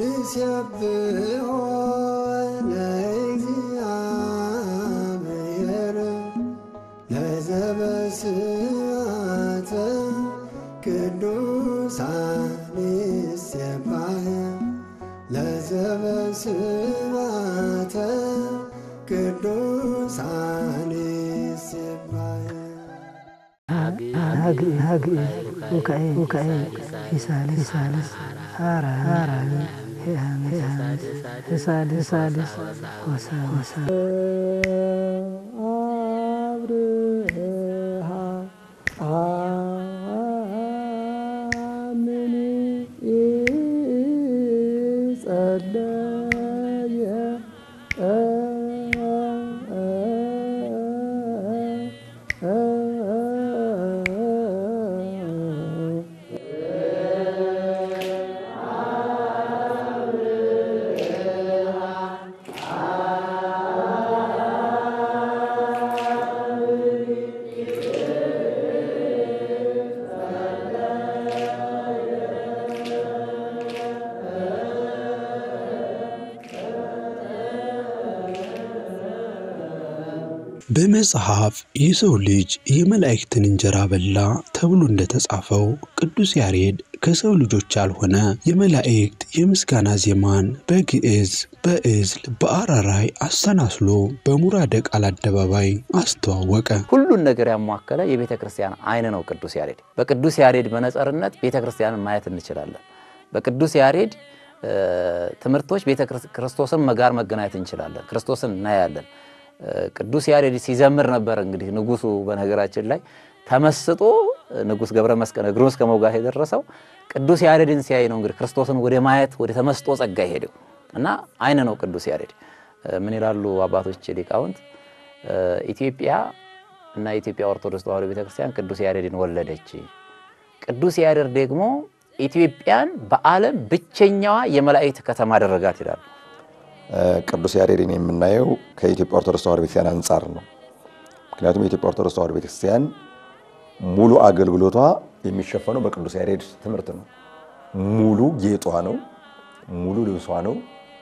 ንሴብሖ ለእግዚአብሔር ለዘበስዓተ ቅዱሳን ይሴባህ ለዘበስዓተ ቅዱሳን ይሴባህ ሚካኤል ፊሳልስ ሐራን ሳልስ ሆሳ አብርሃ አምን ጸለየ በመጽሐፍ የሰው ልጅ የመላእክትን እንጀራ በላ ተብሎ እንደተጻፈው ቅዱስ ያሬድ ከሰው ልጆች ያልሆነ የመላእክት የምስጋና ዜማን በግዕዝ፣ በዕዝል፣ በአራራይ አሰናስሎ በሙራደ ቃል አደባባይ አስተዋወቀ። ሁሉን ነገር ያሟከለ የቤተ ክርስቲያን አይን ነው ቅዱስ ያሬድ። በቅዱስ ያሬድ መነጽርነት ቤተ ክርስቲያንን ማየት እንችላለን። በቅዱስ ያሬድ ትምህርቶች ቤተ ክርስቶስን ጋር መገናኘት እንችላለን። ክርስቶስን እናያለን። ቅዱስ ያሬድ ሲዘምር ነበር። እንግዲህ ንጉሱ በነገራችን ላይ ተመስጦ ንጉስ ገብረ መስቀል እግሩን እስከ መውጋት የደረሰው ቅዱስ ያሬድን ሲያይ ነው። እንግዲህ ክርስቶስን ወደ ማየት ወደ ተመስጦ ጸጋ ሄደው እና አይን ነው ቅዱስ ያሬድ። ምን ይላሉ አባቶች ሊቃውንት? ኢትዮጵያ እና የኢትዮጵያ ኦርቶዶክስ ተዋሕዶ ቤተክርስቲያን ቅዱስ ያሬድን ወለደች። ቅዱስ ያሬድ ደግሞ ኢትዮጵያን በዓለም ብቸኛዋ የመላእክት ከተማ አደረጋት ይላሉ። ቅዱስ ያሬድን የምናየው ከኢትዮጵያ ኦርቶዶክስ ተዋሕዶ ቤተክርስቲያን አንጻር ነው። ምክንያቱም የኢትዮጵያ ኦርቶዶክስ ተዋሕዶ ቤተክርስቲያን ሙሉ አገልግሎቷ የሚሸፈነው በቅዱስ ያሬድ ትምህርት ነው። ሙሉ ጌጧ ነው። ሙሉ ልብሷ ነው።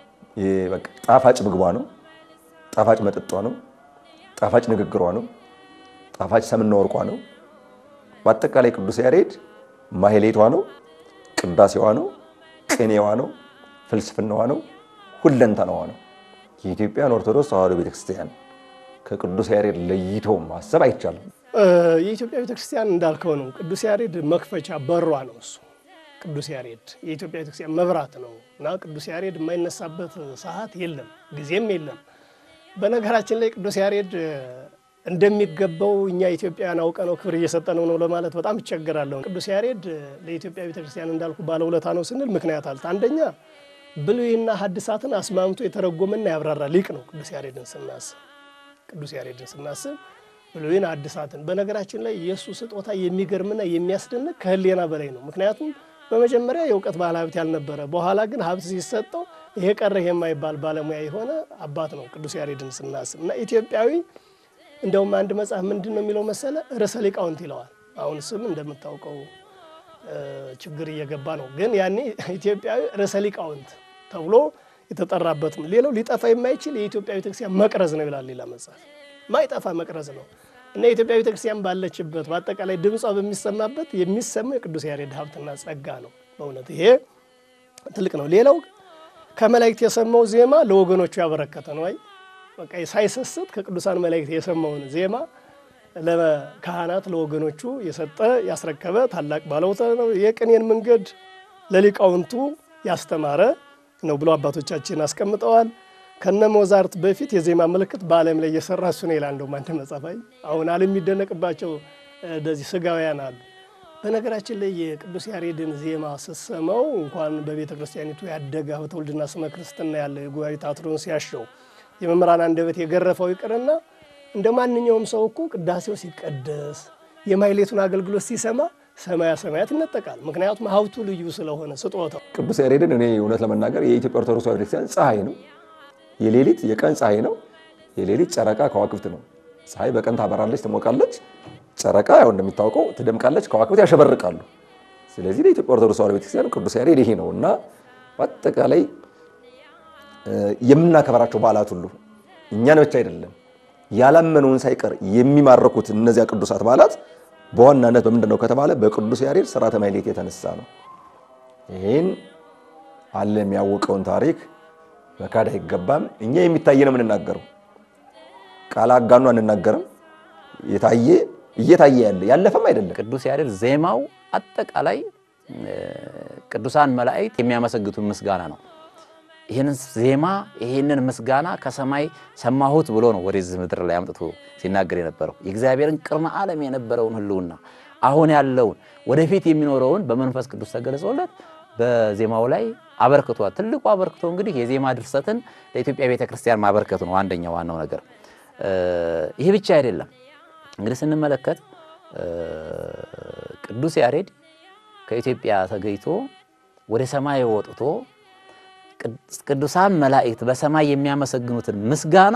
ጣፋጭ ምግቧ ነው። ጣፋጭ መጠጧ ነው። ጣፋጭ ንግግሯ ነው። ጣፋጭ ሰምና ወርቋ ነው። በአጠቃላይ ቅዱስ ያሬድ ማህሌቷ ነው። ቅዳሴዋ ነው። ቅኔዋ ነው። ፍልስፍናዋ ነው። ሁለንተናዋ ነው። የኢትዮጵያን ኦርቶዶክስ ተዋሕዶ ቤተክርስቲያን ከቅዱስ ያሬድ ለይቶ ማሰብ አይቻልም። የኢትዮጵያ ቤተክርስቲያን እንዳልከው ነው። ቅዱስ ያሬድ መክፈቻ በሯ ነው። እሱ ቅዱስ ያሬድ የኢትዮጵያ ቤተክርስቲያን መብራት ነው እና ቅዱስ ያሬድ የማይነሳበት ሰዓት የለም፣ ጊዜም የለም። በነገራችን ላይ ቅዱስ ያሬድ እንደሚገባው እኛ ኢትዮጵያውያን አውቀ ነው ክብር እየሰጠነው ነው ለማለት በጣም ይቸገራለሁ። ቅዱስ ያሬድ ለኢትዮጵያ ቤተክርስቲያን እንዳልኩ ባለውለታ ነው ስንል ምክንያት አለ። አንደኛ ብሉይና ሐዲሳትን አስማምቶ የተረጎመና ያብራራ ሊቅ ነው። ቅዱስ ያሬድን ስናስብ ቅዱስ ያሬድን ስናስብ ብሉይን ሐዲሳትን በነገራችን ላይ የእሱ ስጦታ የሚገርምና የሚያስደንቅ ከህሌና በላይ ነው። ምክንያቱም በመጀመሪያ የእውቀት ባለ ሀብት ያልነበረ፣ በኋላ ግን ሀብት ሲሰጠው ይሄ ቀረ ይሄ የማይባል ባለሙያ የሆነ አባት ነው ቅዱስ ያሬድን ስናስብ እና ኢትዮጵያዊ እንደውም አንድ መጽሐፍ ምንድን ነው የሚለው መሰለ ርዕሰ ሊቃውንት ይለዋል። አሁን ስም እንደምታውቀው ችግር እየገባ ነው። ግን ያኔ ኢትዮጵያዊ ርዕሰ ሊቃውንት ተብሎ የተጠራበት ነው። ሌላው ሊጠፋ የማይችል የኢትዮጵያ ቤተክርስቲያን መቅረዝ ነው ይላል ሌላ መጽሐፍ። ማይጠፋ መቅረዝ ነው እና የኢትዮጵያ ቤተክርስቲያን ባለችበት በአጠቃላይ ድምጿ በሚሰማበት የሚሰማው የቅዱስ ያሬድ ሀብትና ጸጋ ነው። በእውነት ይሄ ትልቅ ነው። ሌላው ከመላእክት የሰማው ዜማ ለወገኖቹ ያበረከተ ነው። አይ በቃ ሳይሰስት ከቅዱሳን መላእክት የሰማውን ዜማ ለካህናት ለወገኖቹ የሰጠ ያስረከበ ታላቅ ባለውለታ ነው። የቅኔን መንገድ ለሊቃውንቱ ያስተማረ ነው ብሎ አባቶቻችን አስቀምጠዋል። ከነ ሞዛርት በፊት የዜማ ምልክት በዓለም ላይ እየሰራ እሱ ነው ይላል። እንደውም አንድ መጻፋይ አሁን ዓለም የሚደነቅባቸው እንደዚህ ስጋውያን አሉ። በነገራችን ላይ የቅዱስ ያሬድን ዜማ ስሰማው እንኳን በቤተ ክርስቲያኒቱ ያደገ ሀብተ ውልድና ስመ ክርስትና ያለው የጉባኤ ታትሮን ሲያሸው የመምህራን አንደበት የገረፈው ይቅርና እንደ ማንኛውም ሰው እኮ ቅዳሴው ሲቀደስ የማይሌቱን አገልግሎት ሲሰማ ሰማያ ሰማያት ይነጠቃል። ምክንያቱም ሀብቱ ልዩ ስለሆነ ስጦታው። ቅዱስ ያሬድን እኔ እውነት ለመናገር የኢትዮጵያ ኦርቶዶክስ ተዋሕዶ ቤተክርስቲያን ፀሐይ ነው። የሌሊት የቀን ፀሐይ ነው። የሌሊት ጨረቃ ከዋክብት ነው። ፀሐይ በቀን ታበራለች፣ ትሞቃለች። ጨረቃ ያው እንደሚታወቀው ትደምቃለች፣ ከዋክብት ያሸበርቃሉ። ስለዚህ ለኢትዮጵያ ኦርቶዶክስ ተዋሕዶ ቤተክርስቲያን ቅዱስ ያሬድ ይሄ ነው እና አጠቃላይ የምናከብራቸው በዓላት ሁሉ እኛን ብቻ አይደለም ያላመነውን ሳይቀር የሚማረኩት እነዚያ ቅዱሳት በዓላት በዋናነት በምንድን ነው ከተባለ በቅዱስ ያሬድ ሥርዓተ ማኅሌት የተነሳ ነው። ይህን ዓለም ያወቀውን ታሪክ መካድ አይገባም። እኛ የሚታየ ነው የምንናገረው፣ ቃል አጋኑ አንናገርም። የታየ እየታየ ያለ ያለፈም አይደለም። ቅዱስ ያሬድ ዜማው አጠቃላይ ቅዱሳን መላእክት የሚያመሰግቱን ምስጋና ነው። ይህንን ዜማ ይህንን ምስጋና ከሰማይ ሰማሁት ብሎ ነው ወደዚህ ምድር ላይ አምጥቶ ሲናገር የነበረው የእግዚአብሔርን ቅድመ ዓለም የነበረውን ሕልውና አሁን ያለውን ወደፊት የሚኖረውን በመንፈስ ቅዱስ ተገልጾለት በዜማው ላይ አበርክቷል። ትልቁ አበርክቶ እንግዲህ የዜማ ድርሰትን ለኢትዮጵያ ቤተ ክርስቲያን ማበርከቱ ነው አንደኛው ዋናው ነገር። ይህ ብቻ አይደለም። እንግዲህ ስንመለከት ቅዱስ ያሬድ ከኢትዮጵያ ተገኝቶ ወደ ሰማይ ወጥቶ ቅዱሳን መላእክት በሰማይ የሚያመሰግኑትን ምስጋና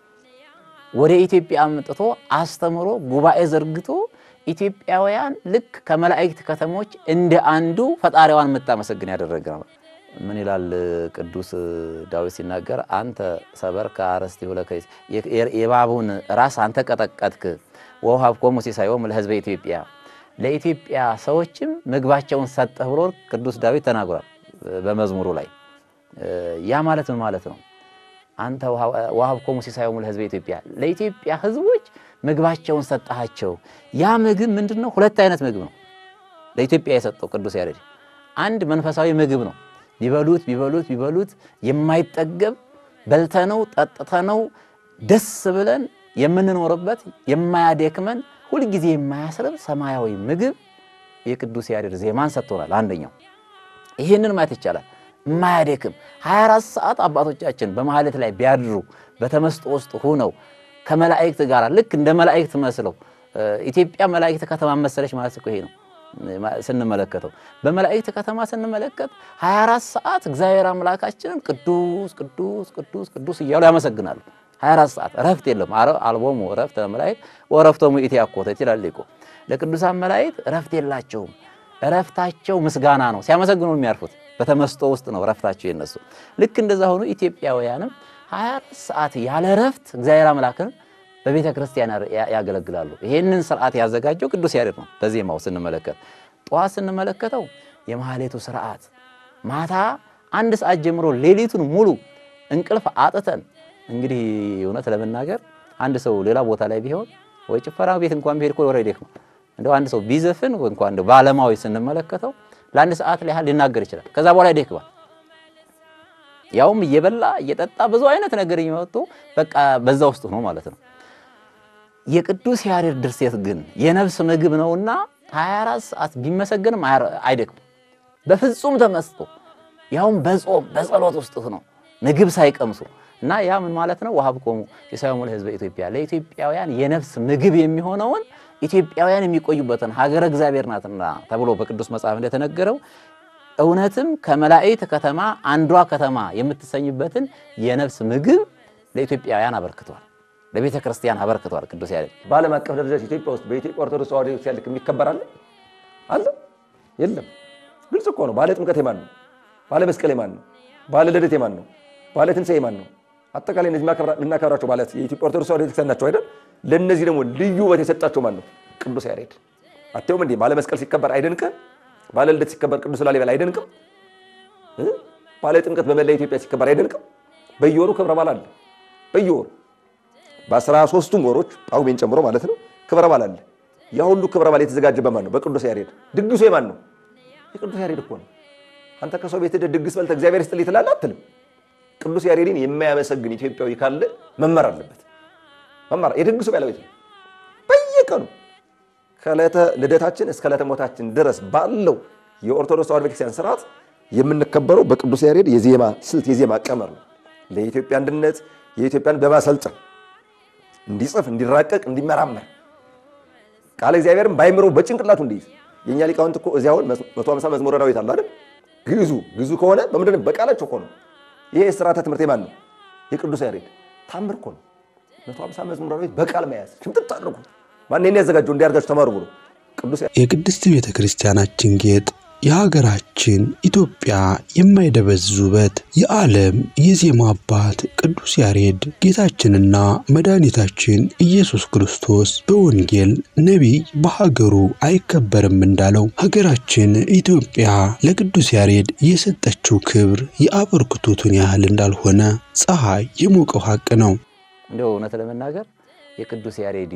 ወደ ኢትዮጵያ አምጥቶ አስተምሮ ጉባኤ ዘርግቶ ኢትዮጵያውያን ልክ ከመላእክት ከተሞች እንደ አንዱ ፈጣሪዋን የምታመሰግን ያደረገ ነው። ምን ይላል ቅዱስ ዳዊት ሲናገር፣ አንተ ሰበርከ አርእስቲሁ ለከይስ የእባቡን ራስ አንተ ቀጠቀጥክ፣ ወውሃብኮሙ ሲሳዮሙ ለሕዝበ ኢትዮጵያ ለኢትዮጵያ ሰዎችም ምግባቸውን ሰጠህ ብሎ ቅዱስ ዳዊት ተናግሯል በመዝሙሩ ላይ። ያ ማለት ምን ማለት ነው? አንተ ወሀብኮሙ ሲሳዮሙ ለሕዝበ ኢትዮጵያ ለኢትዮጵያ ሕዝቦች ምግባቸውን ሰጠሃቸው። ያ ምግብ ምንድን ነው? ሁለት አይነት ምግብ ነው ለኢትዮጵያ የሰጠው ቅዱስ ያሬድ። አንድ መንፈሳዊ ምግብ ነው። ቢበሉት ቢበሉት ቢበሉት የማይጠገብ በልተነው ጠጥተነው ደስ ብለን የምንኖርበት የማያደክመን ሁልጊዜ የማያስርብ ሰማያዊ ምግብ የቅዱስ ያሬድ ዜማን ሰጥቶናል። አንደኛው ይህንን ማየት ይቻላል። የማያደክም 24 ሰዓት አባቶቻችን በማህሌት ላይ ቢያድሩ በተመስጦ ውስጥ ሁነው ከመላእክት ጋር ልክ እንደ መላእክት መስለው ኢትዮጵያ መላእክት ከተማ መሰለች ማለት እኮ ይሄ ነው። ስንመለከተው በመላእክት ከተማ ስንመለከት 24 ሰዓት እግዚአብሔር አምላካችንን ቅዱስ ቅዱስ ቅዱስ ቅዱስ እያሉ ያመሰግናሉ። 24 ሰዓት እረፍት የለም። አልቦሙ እረፍት ለመላእክት ወእረፍቶሙ ኢትያኮተት ይላል ሊቁ። ለቅዱሳን መላእክት እረፍት የላቸውም። እረፍታቸው ምስጋና ነው። ሲያመሰግኑ የሚያርፉት በተመስጦ ውስጥ ነው እረፍታቸው የነሱ። ልክ እንደዛ ሆኖ ኢትዮጵያውያንም 24 ሰዓት ያለ እረፍት እግዚአብሔር አምላክን በቤተ ክርስቲያን ያገለግላሉ። ይህንን ስርዓት ያዘጋጀው ቅዱስ ያሬድ ነው። በዜማው ስንመለከት ጠዋት ስንመለከተው የማህሌቱ ስርዓት፣ ማታ አንድ ሰዓት ጀምሮ ሌሊቱን ሙሉ እንቅልፍ አጥተን እንግዲህ እውነት ለመናገር አንድ ሰው ሌላ ቦታ ላይ ቢሆን ወይ ጭፈራ ቤት እንኳን ቢሄድ እኮ ወረ ይደክመው እንደው አንድ ሰው ቢዘፍን እንኳን እንደው በዓለማዊ ስንመለከተው ለአንድ ሰዓት ላይ ያህል ሊናገር ይችላል። ከዛ በኋላ ይደክማል። ያውም እየበላ እየጠጣ ብዙ አይነት ነገር እየመጡ በቃ በዛ ውስጥ ሆኖ ማለት ነው። የቅዱስ ያሬድ ድርሰት ግን የነፍስ ምግብ ነውና 24 ሰዓት ቢመሰገንም አይደክም። በፍጹም ተመስጦ ያውም በጾም በጸሎት ውስጥ ነው ምግብ ሳይቀምሱ እና ያ ምን ማለት ነው? ወሀብኮሙ ሲሳዮሙ ለሕዝበ ኢትዮጵያ ለኢትዮጵያውያን የነፍስ ምግብ የሚሆነውን ኢትዮጵያውያን የሚቆዩበትን ሀገረ እግዚአብሔር ናትና ተብሎ በቅዱስ መጽሐፍ እንደተነገረው እውነትም ከመላእክት ከተማ አንዷ ከተማ የምትሰኝበትን የነፍስ ምግብ ለኢትዮጵያውያን አበርክቷል፣ ለቤተ ክርስቲያን አበርክቷል። ቅዱስ ያሬድ በዓለም አቀፍ ደረጃ ኢትዮጵያ ውስጥ በኢትዮጵያ ኦርቶዶክስ ተዋሕዶ ቤተክርስቲያን ልክ የሚከበር አለ አለ የለም። ግልጽ እኮ ነው። ባለ ጥምቀት የማን ነው? ባለ መስቀል የማን ነው? ባለ ልደት የማን ነው? ባለ ትንሣኤ የማን ነው? አጠቃላይ እነዚህ የምናከብራቸው ማለት የኢትዮጵያ ኦርቶዶክስ ተዋሕዶ ቤተክርስቲያን ናቸው አይደል? ለእነዚህ ደግሞ ልዩ ውበት የሰጣቸው ማን ነው? ቅዱስ ያሬድ። አትየውም እንዴ? ባለ መስቀል ሲከበር አይደንቅም? ባለ ልደት ሲከበር ቅዱስ ላሊበላ አይደንቅም? ባለ ጥምቀት በመላ ኢትዮጵያ ሲከበር አይደንቅም? በየወሩ ክብረ በዓል አለ። በየወሩ በአስራ ሦስቱም ወሮች ጳጉሜን ጨምሮ ማለት ነው ክብረ በዓል አለ። ያ ሁሉ ክብረ በዓል የተዘጋጀበት ማን ነው? በቅዱስ ያሬድ። ድግሱ የማን ነው? የቅዱስ ያሬድ እኮ ነው። አንተ ከሰው ቤት ሄደህ ድግስ በልተህ እግዚአብሔር ይስጥልኝ ትላለህ አትልም። ቅዱስ ያሬድን የማያመሰግን ኢትዮጵያዊ ካለ መመር አለበት። መመር የድግሱ ባለቤት ነው። በየቀኑ ከዕለተ ልደታችን እስከ ዕለተ ሞታችን ድረስ ባለው የኦርቶዶክስ ተዋሕዶ ቤተክርስቲያን ስርዓት የምንከበረው በቅዱስ ያሬድ የዜማ ስልት የዜማ ቀመር ነው። ለኢትዮጵያ አንድነት የኢትዮጵያን በማሰልጠን እንዲጽፍ፣ እንዲራቀቅ፣ እንዲመራመር ቃለ እግዚአብሔርን ባይምሮ በጭንቅላቱ እንዲይዝ የእኛ ሊቃውንት እኮ እዚያውን መቶ ሃምሳ መዝሙረ ዳዊት አለ አይደል? ግዕዙ ግዕዙ ከሆነ በምንድን በቃላቸው እኮ ነው። ይሄ የስርዓተ ትምህርት የማን ነው? የቅዱስ ያሬድ ታምር እኮ ነው። መቶ ሃምሳ መዝሙረ ዳዊት በቃል መያዝ ሽምጥጥ አድርጉ። ማን ይሄን ያዘጋጀው? እንዲያርጋችሁ ተማሩ ብሎ ቅዱስ የቅድስት ቤተ ክርስቲያናችን ጌጥ የሀገራችን ኢትዮጵያ የማይደበዝዝ ውበት የዓለም የዜማ አባት ቅዱስ ያሬድ ጌታችንና መድኃኒታችን ኢየሱስ ክርስቶስ በወንጌል ነቢይ በሀገሩ አይከበርም እንዳለው ሀገራችን ኢትዮጵያ ለቅዱስ ያሬድ የሰጠችው ክብር የአበርክቶቱን ያህል እንዳልሆነ ፀሐይ የሞቀው ሀቅ ነው። እንደው እውነት ለመናገር የቅዱስ ያሬድ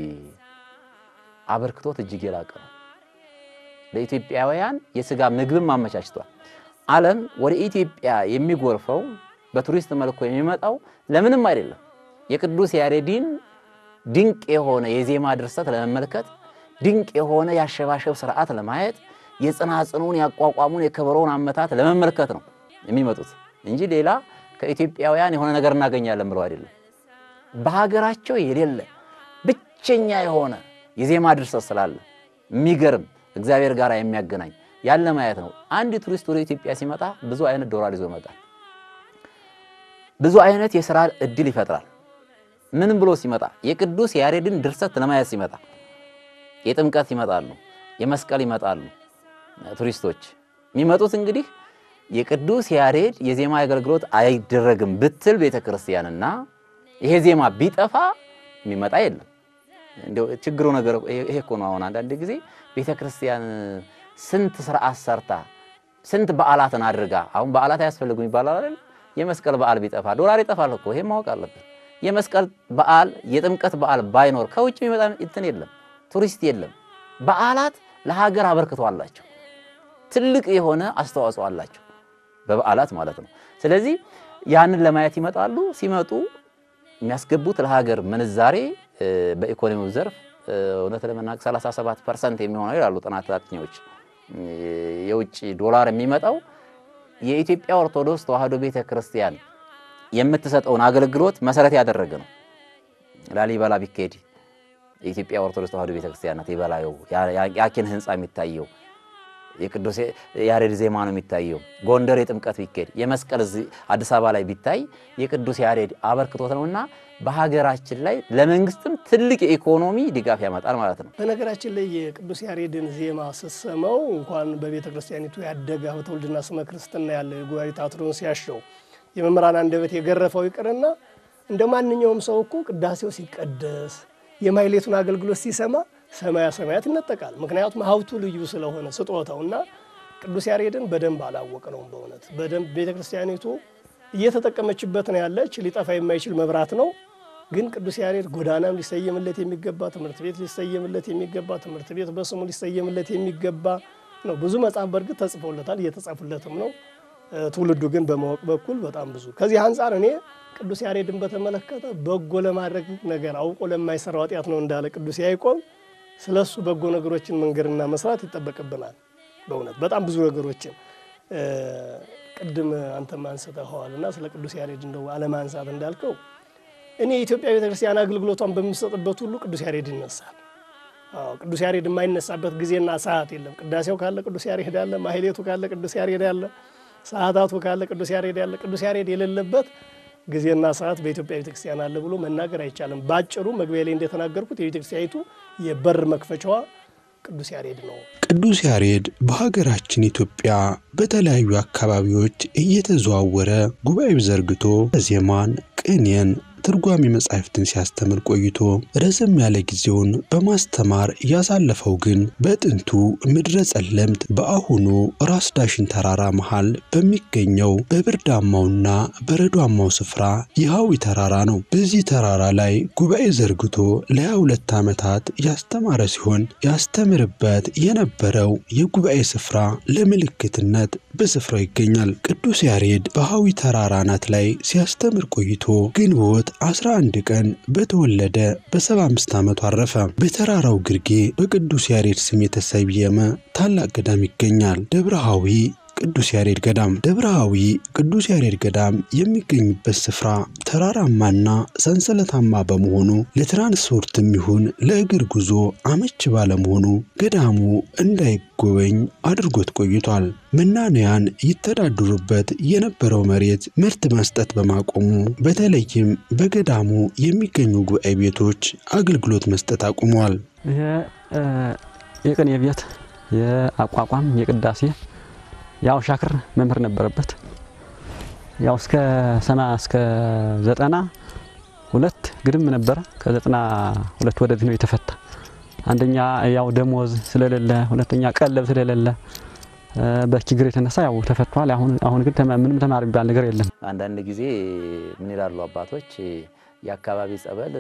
አበርክቶት እጅግ የላቀ ነው። ለኢትዮጵያውያን የስጋ ምግብም አመቻችቷል። ዓለም ወደ ኢትዮጵያ የሚጎርፈው በቱሪስት መልኩ የሚመጣው ለምንም አይደለም። የቅዱስ ያሬድን ድንቅ የሆነ የዜማ ድርሰት ለመመልከት፣ ድንቅ የሆነ የአሸባሸብ ስርዓት ለማየት፣ የጽናጽኑን ያቋቋሙን የከበሮውን አመታት ለመመልከት ነው የሚመጡት እንጂ ሌላ ከኢትዮጵያውያን የሆነ ነገር እናገኛለን ብለው አይደለም። በሀገራቸው የሌለ ብቸኛ የሆነ የዜማ ድርሰት ስላለ የሚገርም እግዚአብሔር ጋር የሚያገናኝ ያለ ማየት ነው። አንድ ቱሪስት ወደ ኢትዮጵያ ሲመጣ ብዙ አይነት ዶላር ይዞ ይመጣል። ብዙ አይነት የስራ እድል ይፈጥራል። ምንም ብሎ ሲመጣ የቅዱስ ያሬድን ድርሰት ለማየት ሲመጣ የጥምቀት ይመጣሉ፣ የመስቀል ይመጣሉ። ቱሪስቶች የሚመጡት እንግዲህ የቅዱስ ያሬድ የዜማ አገልግሎት አይደረግም ብትል ቤተ ክርስቲያንና ይሄ ዜማ ቢጠፋ የሚመጣ የለም። እንደው ችግሩ ነገር ይሄ እኮ ነው። አሁን አንዳንድ ጊዜ ቤተ ክርስቲያን ስንት ስርዓት ሰርታ ስንት በዓላትን አድርጋ አሁን በዓላት አያስፈልጉም ይባላል አይደል? የመስቀል በዓል ቢጠፋ ዶላር ይጠፋል እኮ ይሄ ማወቅ አለብን። የመስቀል በዓል የጥምቀት በዓል ባይኖር ከውጭ የሚመጣ እንትን የለም፣ ቱሪስት የለም። በዓላት ለሀገር አበርክቶ አላቸው፣ ትልቅ የሆነ አስተዋጽኦ አላቸው በበዓላት ማለት ነው። ስለዚህ ያንን ለማየት ይመጣሉ። ሲመጡ የሚያስገቡት ለሀገር ምንዛሬ በኢኮኖሚው ዘርፍ እውነት ለመናገር 37 ፐርሰንት የሚሆነው ይላሉ ጥናት አጥኚዎች የውጭ ዶላር የሚመጣው የኢትዮጵያ ኦርቶዶክስ ተዋሕዶ ቤተ ክርስቲያን የምትሰጠውን አገልግሎት መሰረት ያደረገ ነው። ላሊበላ ቢካሄድ የኢትዮጵያ ኦርቶዶክስ ተዋሕዶ ቤተ ክርስቲያን ናት የበላዩ የአኪን ህንፃ የሚታየው የቅዱስ ያሬድ ዜማ ነው የሚታየው። ጎንደር የጥምቀት ቢካሄድ የመስቀል አዲስ አበባ ላይ ቢታይ የቅዱስ ያሬድ አበርክቶት ነውና በሀገራችን ላይ ለመንግስትም ትልቅ የኢኮኖሚ ድጋፍ ያመጣል ማለት ነው። በነገራችን ላይ የቅዱስ ያሬድን ዜማ ስትሰማው እንኳን በቤተ ክርስቲያኒቱ ያደገ ሀብተ ወልድና ስመ ክርስትና ያለው የጉባኤ ታትሮን ሲያሸው የመምህራን አንደበት የገረፈው ይቅርና እንደ ማንኛውም ሰው እኮ ቅዳሴው ሲቀደስ የማይሌቱን አገልግሎት ሲሰማ ሰማያ ሰማያት ይነጠቃል። ምክንያቱም ሀብቱ ልዩ ስለሆነ ስጦታው እና ቅዱስ ያሬድን በደንብ አላወቅ ነውም። በእውነት በደንብ ቤተ ክርስቲያኒቱ እየተጠቀመችበት ነው ያለች። ሊጠፋ የማይችል መብራት ነው። ግን ቅዱስ ያሬድ ጎዳናም ሊሰየምለት የሚገባ ትምህርት ቤት ሊሰየምለት የሚገባ ትምህርት ቤት በስሙ ሊሰየምለት የሚገባ ነው። ብዙ መጽሐፍ በእርግጥ ተጽፎለታል፣ እየተጻፉለትም ነው። ትውልዱ ግን በማወቅ በኩል በጣም ብዙ ከዚህ አንጻር እኔ ቅዱስ ያሬድን በተመለከተ በጎ ለማድረግ ነገር አውቆ ለማይሰራው ኃጢአት ነው እንዳለ ቅዱስ ያዕቆብ ስለሱ በጎ ነገሮችን መንገድና መስራት ይጠበቅብናል። በእውነት በጣም ብዙ ነገሮችን ቅድም አንተም አንስተኸዋል እና ስለ ቅዱስ ያሬድ እንደው አለማንሳት እንዳልከው እኔ የኢትዮጵያ ቤተክርስቲያን አገልግሎቷን በምሰጥበት ሁሉ ቅዱስ ያሬድ ይነሳል። አዎ ቅዱስ ያሬድ የማይነሳበት ጊዜና ሰዓት የለም። ቅዳሴው ካለ ቅዱስ ያሬድ አለ፣ ማህሌቱ ካለ ቅዱስ ያሬድ አለ፣ ሰዓታቱ ካለ ቅዱስ ያሬድ አለ። ቅዱስ ያሬድ የሌለበት ጊዜና ሰዓት በኢትዮጵያ ቤተክርስቲያን አለ ብሎ መናገር አይቻልም። ባጭሩ መግቢያ ላይ እንደተናገርኩት የቤተክርስቲያኒቱ የበር መክፈቻዋ ቅዱስ ያሬድ ነው። ቅዱስ ያሬድ በሀገራችን ኢትዮጵያ በተለያዩ አካባቢዎች እየተዘዋወረ ጉባኤ ዘርግቶ ዜማን፣ ቅኔን ትርጓሜ መጻሕፍትን ሲያስተምር ቆይቶ ረዘም ያለ ጊዜውን በማስተማር ያሳለፈው ግን በጥንቱ ምድረ ጸለምት በአሁኑ ራስ ዳሽን ተራራ መሃል በሚገኘው በብርዳማውና በረዷማው ስፍራ የሐዊ ተራራ ነው። በዚህ ተራራ ላይ ጉባኤ ዘርግቶ ለሃያ ሁለት ዓመታት ያስተማረ ሲሆን ያስተምርበት የነበረው የጉባኤ ስፍራ ለምልክትነት በስፍራው ይገኛል። ቅዱስ ያሬድ በሐዊ ተራራ አናት ላይ ሲያስተምር ቆይቶ ግንቦት 11 ቀን በተወለደ በ75 ዓመቱ አረፈ። በተራራው ግርጌ በቅዱስ ያሬድ ስም የተሰየመ ታላቅ ገዳም ይገኛል። ደብረ ሐዊ ቅዱስ ያሬድ ገዳም። ደብረ ሐዊ ቅዱስ ያሬድ ገዳም የሚገኝበት ስፍራ ተራራማና ሰንሰለታማ በመሆኑ ለትራንስፖርትም ይሁን ለእግር ጉዞ አመች ባለመሆኑ ገዳሙ እንዳይጎበኝ አድርጎት ቆይቷል። መናንያን ይተዳደሩበት የነበረው መሬት ምርት መስጠት በማቆሙ በተለይም በገዳሙ የሚገኙ ጉባኤ ቤቶች አገልግሎት መስጠት አቁመዋል። ይሄ የቅኔ ቤት የአቋቋም የቅዳሴ ያው ሻክር መምህር ነበረበት። ያው እስከ ሰና እስከ ዘጠና ሁለት ግድም ነበረ። ከዘጠና ሁለት ወደዚህ ነው የተፈታ። አንደኛ ያው ደሞዝ ስለሌለ፣ ሁለተኛ ቀለብ ስለሌለ በችግር የተነሳ ያው ተፈቷል። አሁን አሁን ግን ተማ- ምንም ተማሪ የሚባል ነገር የለም። አንዳንድ ጊዜ ምን ይላሉ አባቶች፣ የአካባቢ ጸበል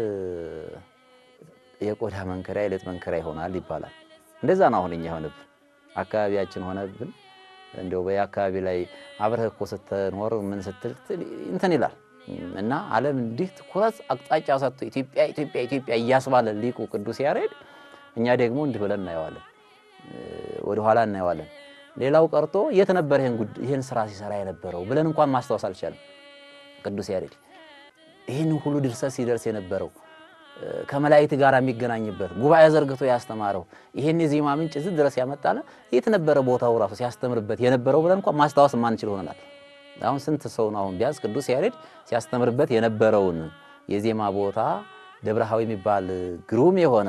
የቆዳ መንከሪያ የሌጥ መንከሪያ ይሆናል ይባላል። እንደዛ ነው አሁን እኛ ሆነብን፣ አካባቢያችን ሆነብን። እንደው በየአካባቢ ላይ አብረህ እኮ ስትኖር ምን ስትል እንትን ይላል እና ዓለም እንዲህ ትኩረት አቅጣጫ ሰጥቶ ኢትዮጵያ ኢትዮጵያ ኢትዮጵያ እያስባለ ሊቁ ቅዱስ ያሬድ እኛ ደግሞ እንዲህ ብለን እናየዋለን፣ ወደኋላ እናየዋለን። ሌላው ቀርቶ የት ነበር ይህን ጉድ ይህን ስራ ሲሰራ የነበረው ብለን እንኳን ማስታወስ አልቻለም። ቅዱስ ያሬድ ይህን ሁሉ ድርሰት ሲደርስ የነበረው ከመላእክት ጋር የሚገናኝበት ጉባኤ ዘርግቶ ያስተማረው ይህን የዜማ ምንጭ እዚህ ድረስ ያመጣለ የት ነበረ ቦታው ራሱ ሲያስተምርበት የነበረው ብለን እንኳን ማስታወስ የማንችል ሆነናል። አሁን ስንት ሰው ነው አሁን ቢያንስ ቅዱስ ያሬድ ሲያስተምርበት የነበረውን የዜማ ቦታ ደብረሃዊ የሚባል ግሩም የሆነ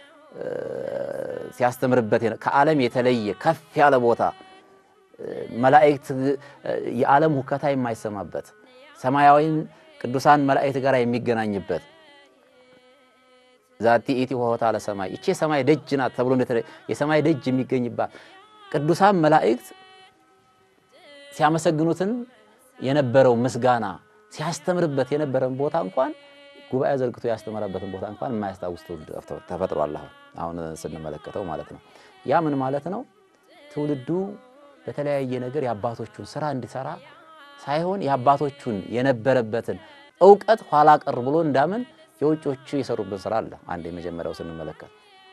ሲያስተምርበት ከዓለም የተለየ ከፍ ያለ ቦታ መላእክት የዓለም ሁከታ የማይሰማበት ሰማያዊን ቅዱሳን መላእክት ጋር የሚገናኝበት ዛቲ ኢቲ ሆታ ለሰማይ ይቺ የሰማይ ደጅ ናት ተብሎ የሰማይ ደጅ የሚገኝባት ቅዱሳን መላእክት ሲያመሰግኑትን የነበረው ምስጋና ሲያስተምርበት የነበረን ቦታ እንኳን ጉባኤ ዘርግቶ ያስተምረበትን ቦታ እንኳን የማያስታውስ ትውልድ ተፈጥሯል። አሁን አሁን ስንመለከተው ማለት ነው። ያ ምን ማለት ነው? ትውልዱ በተለያየ ነገር የአባቶቹን ስራ እንዲሰራ ሳይሆን የአባቶቹን የነበረበትን እውቀት ኋላ ቀር ብሎ እንዳምን የውጮቹ የሰሩብን ስራ አለ። አንድ የመጀመሪያው ስንመለከት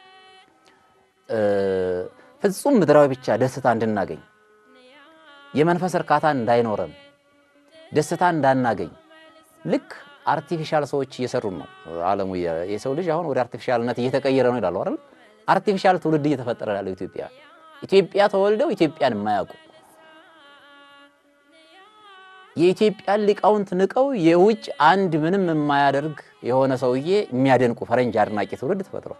ፍጹም ምድራዊ ብቻ ደስታ እንድናገኝ የመንፈስ እርካታ እንዳይኖረን ደስታ እንዳናገኝ ልክ አርቲፊሻል ሰዎች እየሰሩን ነው። ዓለሙ የሰው ልጅ አሁን ወደ አርቲፊሻልነት እየተቀየረ ነው ይላሉ አይደል? አርቲፊሻል ትውልድ እየተፈጠረ ያለው ኢትዮጵያ ኢትዮጵያ ተወልደው ኢትዮጵያን የማያውቁ የኢትዮጵያን ሊቃውንት ንቀው የውጭ አንድ ምንም የማያደርግ የሆነ ሰውዬ የሚያደንቁ ፈረንጅ አድናቂ ትውልድ ተፈጥሯል።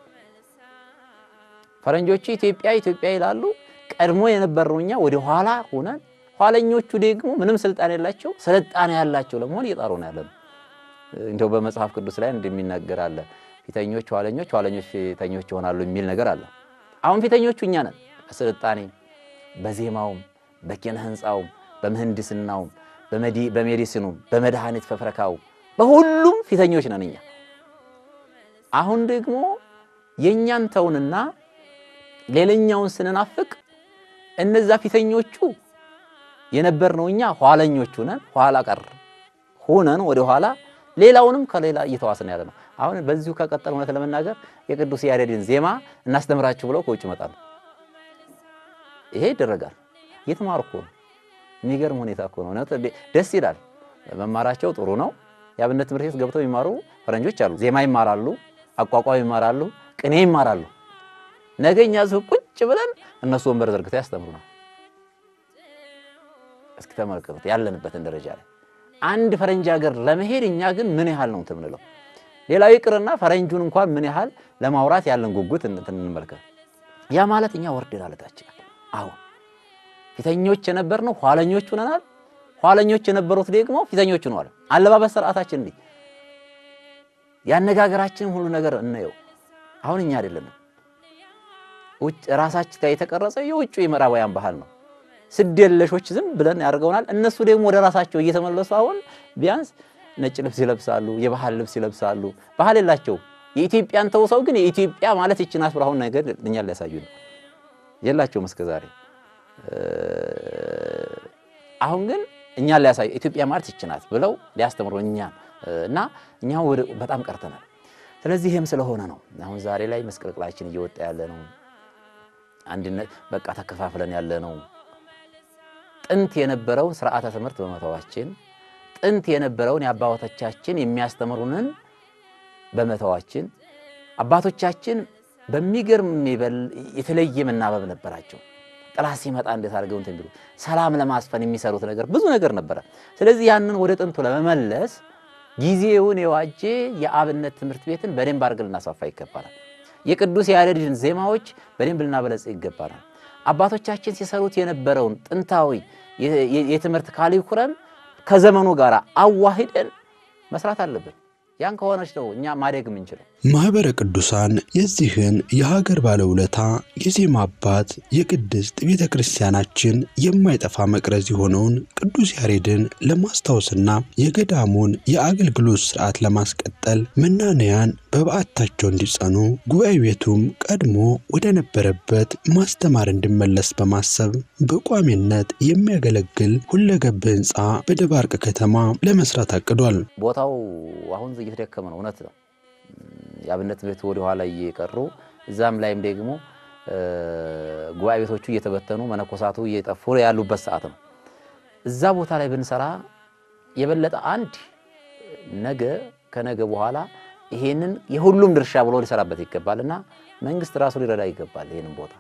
ፈረንጆቹ ኢትዮጵያ ኢትዮጵያ ይላሉ። ቀድሞ የነበርነው እኛ ወደ ኋላ ሆነን ኋለኞቹ ደግሞ ምንም ስልጣን የላቸው ስልጣኔ ያላቸው ለመሆን እየጣሩ ነው ያለነው። እንደው በመጽሐፍ ቅዱስ ላይ እንደሚናገር አለ ፊተኞች ኋለኞች፣ ኋለኞች ፊተኞች ይሆናሉ የሚል ነገር አለ። አሁን ፊተኞቹ እኛ ነን። በስልጣኔ በዜማውም፣ በኪነ ህንፃውም፣ በምህንድስናውም፣ በሜዲሲኑም፣ በመድኃኒት ፈፍረካው በሁሉም ፊተኞች ነን እኛ። አሁን ደግሞ የእኛን ተውንና ሌላኛውን ስንናፍቅ እነዛ ፊተኞቹ የነበርነው እኛ ኋለኞቹ ነን። ኋላ ቀር ሆነን ወደ ኋላ ሌላውንም ከሌላ እየተዋስን ያለ ነው። አሁን በዚሁ ከቀጠል እውነት ለመናገር የቅዱስ ያሬድን ዜማ እናስተምራችሁ ብለው ከውጭ ይመጣሉ። ይሄ ይደረጋል። እየተማሩ እኮ ነው። የሚገርም ሁኔታ እኮ ነው። እውነት ደስ ይላል። መማራቸው ጥሩ ነው። የአብነት ትምህርት ቤት ገብተው የሚማሩ ፈረንጆች አሉ። ዜማ ይማራሉ፣ አቋቋም ይማራሉ፣ ቅኔ ይማራሉ። ነገ እኛ እዚሁ ቁጭ ብለን እነሱ ወንበር ዘርግተው ያስተምሩናል። እስኪ ተመልከቱት ያለንበትን ደረጃ ላይ አንድ ፈረንጅ ሀገር ለመሄድ እኛ ግን ምን ያህል ነው እንትን የምንለው? ሌላው ይቅርና ፈረንጁን እንኳን ምን ያህል ለማውራት ያለን ጉጉት እንትን እንመልከት። ያ ማለት እኛ ወርደን አለታችናል። አሁን ፊተኞች የነበርነው ኋለኞች ሆነናል። ኋለኞች የነበሩት ደግሞ ፊተኞች ሆነዋል። አለባበስ ስርዓታችን እንዲህ ያነጋገራችን ሁሉ ነገር እናየው። አሁን እኛ አይደለንም። ውጭ ራሳችን ላይ የተቀረጸ የውጭ የምዕራባውያን ባህል ነው። ስድ የለሾች ዝም ብለን ያደርገውናል። እነሱ ደግሞ ወደ ራሳቸው እየተመለሱ አሁን ቢያንስ ነጭ ልብስ ይለብሳሉ፣ የባህል ልብስ ይለብሳሉ። ባህል የላቸው የኢትዮጵያን ተውሰው ግን የኢትዮጵያ ማለት ይህች ናት ብለው አሁን ነገር እኛን ሊያሳዩ ነው። የላቸውም እስከ ዛሬ። አሁን ግን እኛን ሊያሳዩ ኢትዮጵያ ማለት ይህች ናት ብለው ሊያስተምሩ እኛን እና እኛ በጣም ቀርተናል። ስለዚህ ይህም ስለሆነ ነው አሁን ዛሬ ላይ መስቀልቅላችን እየወጣ ያለ ነው። አንድነት በቃ ተከፋፍለን ያለ ነው። ጥንት የነበረውን ስርዓተ ትምህርት በመተዋችን ጥንት የነበረውን የአባቶቻችን የሚያስተምሩንን በመተዋችን አባቶቻችን በሚገርም የተለየ መናበብ ነበራቸው። ጥላት ሲመጣ እንዴት አድርገው እንትን ቢሉ ሰላም ለማስፈን የሚሰሩት ነገር ብዙ ነገር ነበረ። ስለዚህ ያንን ወደ ጥንቱ ለመመለስ ጊዜውን የዋጀ የአብነት ትምህርት ቤትን በደንብ አድርገን ልናስፋፋ ይገባናል። የቅዱስ ያሬድን ዜማዎች በደንብ ልናበለጽ ይገባናል። አባቶቻችን ሲሰሩት የነበረውን ጥንታዊ የትምህርት ካሊኩለም ከዘመኑ ጋር አዋሂደን መስራት አለብን። ያን ከሆነች ነው እኛ ማደግ የምንችለው። ማኅበረ ቅዱሳን የዚህን የሀገር ባለውለታ የዜማ አባት የቅድስት ቤተ ክርስቲያናችን የማይጠፋ መቅረዝ የሆነውን ቅዱስ ያሬድን ለማስታወስና የገዳሙን የአገልግሎት ስርዓት ለማስቀጠል መናንያን በበዓታቸው እንዲጸኑ ጉባኤ ቤቱም ቀድሞ ወደ ነበረበት ማስተማር እንዲመለስ በማሰብ በቋሚነት የሚያገለግል ሁለገብ ሕንፃ በደባርቅ ከተማ ለመስራት አቅዷል። ቦታው አሁን እየተደከመ ነው፣ እውነት ነው። የአብነት ትምህርት ወደ ኋላ እየቀሩ እዛም ላይም ደግሞ ጉባኤ ቤቶቹ እየተበተኑ መነኮሳቱ እየጠፉ ያሉበት ሰዓት ነው። እዛ ቦታ ላይ ብንሰራ የበለጠ አንድ ነገ ከነገ በኋላ ይሄንን የሁሉም ድርሻ ብሎ ሊሰራበት ይገባል እና መንግስት ራሱ ሊረዳ ይገባል ይሄንን ቦታ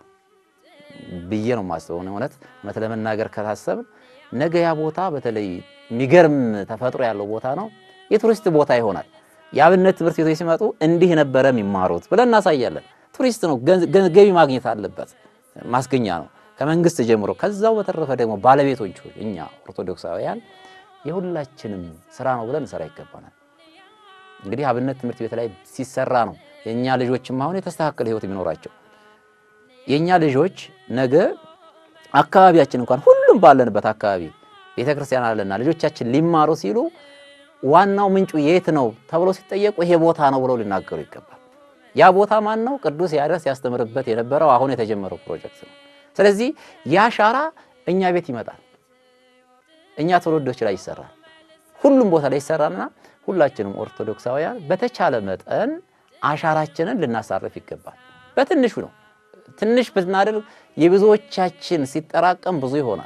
ብዬ ነው የማስበው። እውነት እውነት ለመናገር ከታሰብን ነገ ያ ቦታ በተለይ የሚገርም ተፈጥሮ ያለው ቦታ ነው። የቱሪስት ቦታ ይሆናል። የአብነት ትምህርት ቤቶች ሲመጡ እንዲህ ነበረ የሚማሩት ብለን እናሳያለን። ቱሪስት ነው፣ ገቢ ማግኘት አለበት፣ ማስገኛ ነው ከመንግስት ጀምሮ። ከዛው በተረፈ ደግሞ ባለቤቶቹ እኛ ኦርቶዶክሳውያን የሁላችንም ስራ ነው ብለን እንሰራ ይገባናል። እንግዲህ አብነት ትምህርት ቤት ላይ ሲሰራ ነው የእኛ ልጆችም አሁን የተስተካከለ ህይወት የሚኖራቸው። የእኛ ልጆች ነገ አካባቢያችን እንኳን ሁሉም ባለንበት አካባቢ ቤተክርስቲያን አለና ልጆቻችን ሊማሩ ሲሉ ዋናው ምንጩ የት ነው ተብሎ ሲጠየቁ ይሄ ቦታ ነው ብለው ሊናገሩ ይገባል። ያ ቦታ ማን ነው? ቅዱስ ያሬድ ሲያስተምርበት የነበረው አሁን የተጀመረው ፕሮጀክት ነው። ስለዚህ ያ አሻራ እኛ ቤት ይመጣል፣ እኛ ትውልዶች ላይ ይሰራል፣ ሁሉም ቦታ ላይ ይሰራልና ሁላችንም ኦርቶዶክሳውያን በተቻለ መጠን አሻራችንን ልናሳርፍ ይገባል። በትንሹ ነው። ትንሽ ብናደርግ የብዙዎቻችን ሲጠራቀም ብዙ ይሆናል።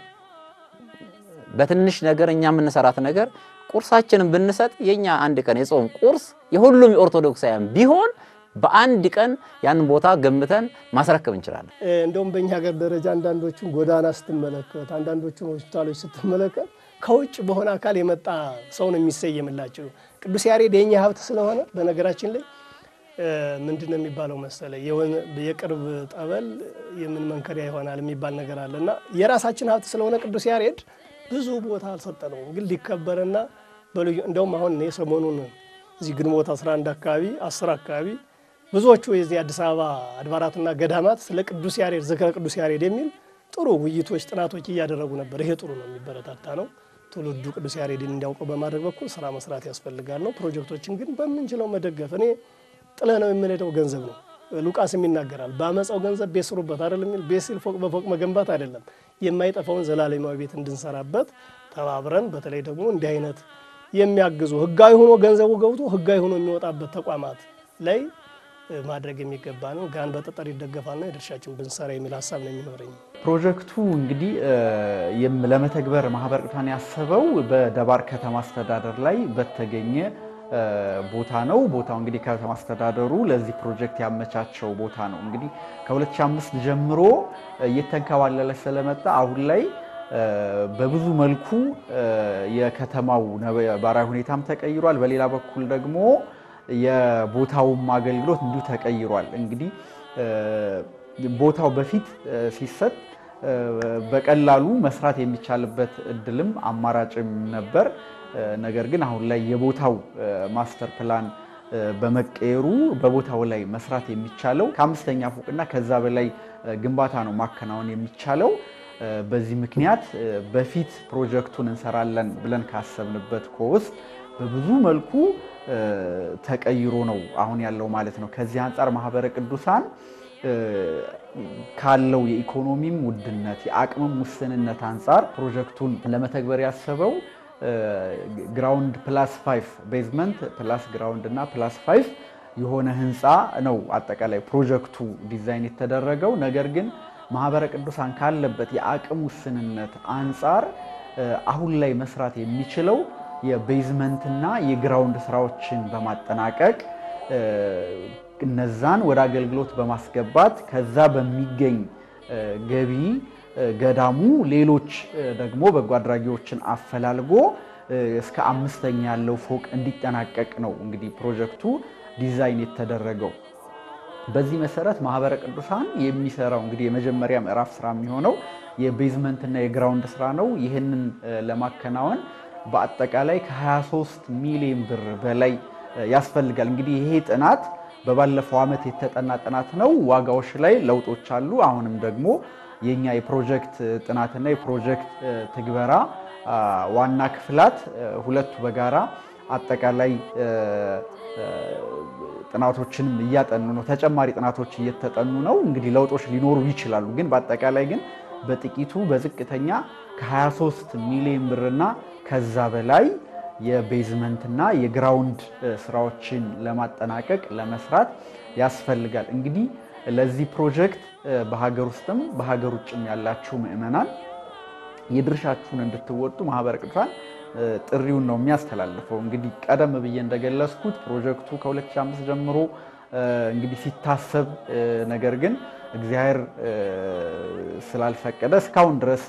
በትንሽ ነገር እኛ የምንሰራት ነገር ቁርሳችንን ብንሰጥ የኛ አንድ ቀን የጾም ቁርስ የሁሉም የኦርቶዶክሳውያን ቢሆን በአንድ ቀን ያንን ቦታ ገምተን ማስረከብ እንችላለን። እንደውም በእኛ ሀገር ደረጃ አንዳንዶቹን ጎዳና ስትመለከት፣ አንዳንዶቹን ሆስፒታሎች ስትመለከት ከውጭ በሆነ አካል የመጣ ሰው ነው የሚሰየምላቸው። ቅዱስ ያሬድ የኛ ሀብት ስለሆነ በነገራችን ላይ ምንድን ነው የሚባለው መሰለ የቅርብ ጠበል የምን መንከሪያ ይሆናል የሚባል ነገር አለ እና የራሳችን ሀብት ስለሆነ ቅዱስ ያሬድ ብዙ ቦታ አልሰጠነውም፣ ግን ሊከበርና በልዩ እንደውም አሁን እኔ ሰሞኑን እዚህ ግንቦት 11 አካባቢ 10 አካባቢ ብዙዎቹ የዚህ አዲስ አበባ አድባራትና ገዳማት ስለ ቅዱስ ያሬድ ዝክረ ቅዱስ ያሬድ የሚል ጥሩ ውይይቶች፣ ጥናቶች እያደረጉ ነበር። ይሄ ጥሩ ነው፣ የሚበረታታ ነው። ትውልዱ ቅዱስ ያሬድን እንዲያውቀው በማድረግ በኩል ስራ መስራት ያስፈልጋል ነው። ፕሮጀክቶችን ግን በምንችለው መደገፍ እኔ ጥለ ነው የምንሄደው ገንዘብ ነው። ሉቃስም ይናገራል። በአመፃው ገንዘብ ቤት ስሩበት አይደል የሚል ቤት ሲል ፎቅ በፎቅ መገንባት አይደለም፣ የማይጠፋውን ዘላለማዊ ቤት እንድንሰራበት ተባብረን፣ በተለይ ደግሞ እንዲህ አይነት የሚያግዙ ህጋዊ ሆኖ ገንዘቡ ገብቶ ህጋዊ ሆኖ የሚወጣበት ተቋማት ላይ ማድረግ የሚገባ ነው። ጋን በጠጠር ይደገፋልና የድርሻችን ብንሰራ የሚል ሀሳብ ነው የሚኖረኝ። ፕሮጀክቱ እንግዲህ ለመተግበር ማህበረ ቅዱሳን ያሰበው በደባርቅ ከተማ አስተዳደር ላይ በተገኘ ቦታ ነው። ቦታው እንግዲህ ከተማ አስተዳደሩ ለዚህ ፕሮጀክት ያመቻቸው ቦታ ነው። እንግዲህ ከ2005 ጀምሮ እየተንከባለለ ስለመጣ አሁን ላይ በብዙ መልኩ የከተማው ነባራዊ ሁኔታም ተቀይሯል። በሌላ በኩል ደግሞ የቦታውም አገልግሎት እንዲሁ ተቀይሯል። እንግዲህ ቦታው በፊት ሲሰጥ በቀላሉ መስራት የሚቻልበት እድልም አማራጭም ነበር። ነገር ግን አሁን ላይ የቦታው ማስተር ፕላን በመቀየሩ በቦታው ላይ መስራት የሚቻለው ከአምስተኛ ፎቅና ከዛ በላይ ግንባታ ነው ማከናወን የሚቻለው። በዚህ ምክንያት በፊት ፕሮጀክቱን እንሰራለን ብለን ካሰብንበት ኮስት በብዙ መልኩ ተቀይሮ ነው አሁን ያለው ማለት ነው። ከዚህ አንጻር ማህበረ ቅዱሳን ካለው የኢኮኖሚም ውድነት የአቅምም ውስንነት አንጻር ፕሮጀክቱን ለመተግበር ያሰበው ግራውንድ ፕላስ ፋይቭ ቤዝመንት ፕላስ ግራውንድ እና ፕላስ ፋይቭ የሆነ ህንፃ ነው አጠቃላይ ፕሮጀክቱ ዲዛይን የተደረገው። ነገር ግን ማህበረ ቅዱሳን ካለበት የአቅም ውስንነት አንጻር አሁን ላይ መስራት የሚችለው የቤዝመንትና የግራውንድ ስራዎችን በማጠናቀቅ እነዛን ወደ አገልግሎት በማስገባት ከዛ በሚገኝ ገቢ ገዳሙ ሌሎች ደግሞ በጎ አድራጊዎችን አፈላልጎ እስከ አምስተኛ ያለው ፎቅ እንዲጠናቀቅ ነው እንግዲህ ፕሮጀክቱ ዲዛይን የተደረገው። በዚህ መሰረት ማህበረ ቅዱሳን የሚሰራው እንግዲህ የመጀመሪያ ምዕራፍ ስራ የሚሆነው የቤዝመንትና የግራውንድ ስራ ነው። ይህንን ለማከናወን በአጠቃላይ ከ23 ሚሊዮን ብር በላይ ያስፈልጋል። እንግዲህ ይሄ ጥናት በባለፈው ዓመት የተጠና ጥናት ነው። ዋጋዎች ላይ ለውጦች አሉ። አሁንም ደግሞ የኛ የፕሮጀክት ጥናትና የፕሮጀክት ትግበራ ዋና ክፍላት ሁለቱ በጋራ አጠቃላይ ጥናቶችንም እያጠኑ ነው። ተጨማሪ ጥናቶች እየተጠኑ ነው። እንግዲህ ለውጦች ሊኖሩ ይችላሉ። ግን በአጠቃላይ ግን በጥቂቱ በዝቅተኛ ከ23 ሚሊዮን ብርና ከዛ በላይ የቤዝመንትና የግራውንድ ስራዎችን ለማጠናቀቅ ለመስራት ያስፈልጋል። እንግዲህ ለዚህ ፕሮጀክት በሀገር ውስጥም በሀገር ውጭም ያላችሁ ምዕመናን የድርሻችሁን እንድትወጡ ማህበረ ቅዱሳን ጥሪውን ነው የሚያስተላልፈው። እንግዲህ ቀደም ብዬ እንደገለጽኩት ፕሮጀክቱ ከ2005 ጀምሮ እንግዲህ ሲታሰብ ነገር ግን እግዚአብሔር ስላልፈቀደ እስካሁን ድረስ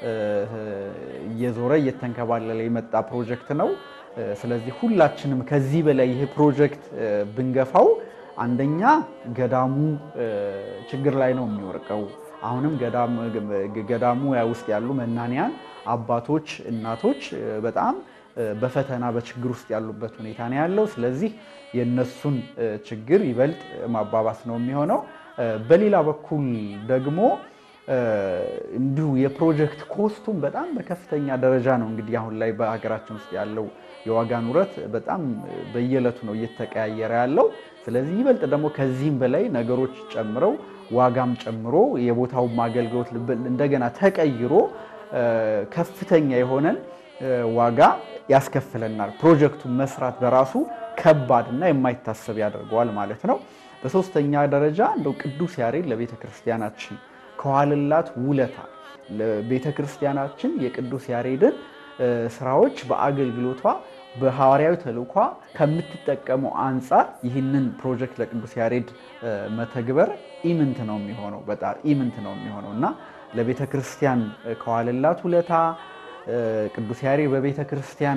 እየዞረ እየተንከባለለ የመጣ ፕሮጀክት ነው። ስለዚህ ሁላችንም ከዚህ በላይ ይሄ ፕሮጀክት ብንገፋው አንደኛ ገዳሙ ችግር ላይ ነው የሚወርቀው። አሁንም ገዳሙ ውስጥ ያሉ መናንያን አባቶች፣ እናቶች በጣም በፈተና በችግር ውስጥ ያሉበት ሁኔታ ነው ያለው። ስለዚህ የነሱን ችግር ይበልጥ ማባባስ ነው የሚሆነው። በሌላ በኩል ደግሞ እንዲሁ የፕሮጀክት ኮስቱም በጣም በከፍተኛ ደረጃ ነው እንግዲህ አሁን ላይ በሀገራችን ውስጥ ያለው የዋጋ ንረት በጣም በየዕለቱ ነው እየተቀያየረ ያለው። ስለዚህ ይበልጥ ደግሞ ከዚህም በላይ ነገሮች ጨምረው ዋጋም ጨምሮ የቦታውም አገልግሎት እንደገና ተቀይሮ ከፍተኛ የሆነን ዋጋ ያስከፍለናል። ፕሮጀክቱን መስራት በራሱ ከባድ እና የማይታሰብ ያደርገዋል ማለት ነው። በሶስተኛ ደረጃ እንደው ቅዱስ ያሬድ ለቤተ ክርስቲያናችን ከዋልላት ውለታ ለቤተ ክርስቲያናችን የቅዱስ ያሬድን ስራዎች በአገልግሎቷ በሐዋርያዊ ተልእኳ ከምትጠቀመው አንጻር ይህንን ፕሮጀክት ለቅዱስ ያሬድ መተግበር ኢምንት ነው የሚሆነው በጣም ኢምንት ነው የሚሆነው እና ለቤተ ክርስቲያን ከዋልላት ውለታ ቅዱስ ያሬድ በቤተ ክርስቲያን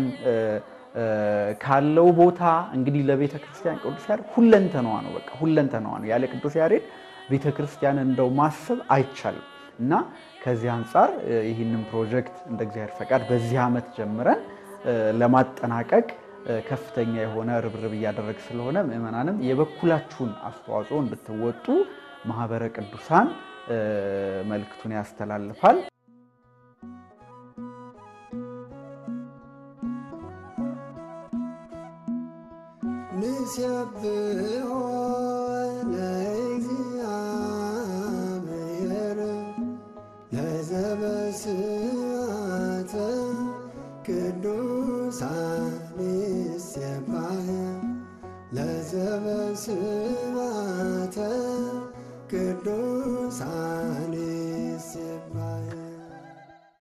ካለው ቦታ እንግዲህ ለቤተ ክርስቲያን ቅዱስ ያሬድ ሁለንተናዋ ነው። በቃ ሁለንተናዋ ነው። ያለ ቅዱስ ያሬድ ቤተ ክርስቲያን እንደው ማሰብ አይቻልም እና ከዚህ አንጻር ይህንን ፕሮጀክት እንደ እግዚአብሔር ፈቃድ በዚህ ዓመት ጀምረን ለማጠናቀቅ ከፍተኛ የሆነ ርብርብ እያደረግ ስለሆነ ምዕመናንም የበኩላችሁን አስተዋጽኦ እንድትወጡ ማህበረ ቅዱሳን መልእክቱን ያስተላልፋል። ንሴብሖ ለእግዚአብሔር ለዘበስዓተ ቅዱሳን ይሴባህ ለዘበስዓተ ቅዱሳን